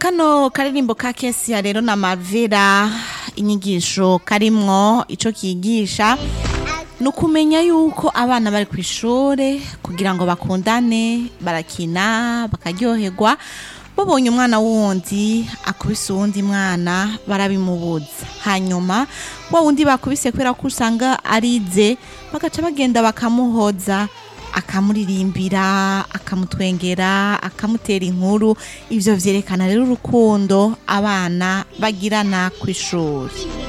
kano karirimbo ka kesiya rero na mavera inyigisho karimwo ico kigisha ni ukumenya yuko abana bari ku ishuri kugira ngo bakundane barakina bakaryoherwa babonye umwana wundi akubise uwundi mwana barabimubuza hanyuma wa wundi bakubise kubera ko usanga arize bagaca bagenda bakamuhoza akamuririmbira akamutwengera akamutera inkuru ivyo vyerekana rero urukundo abana bagirana ku ishuri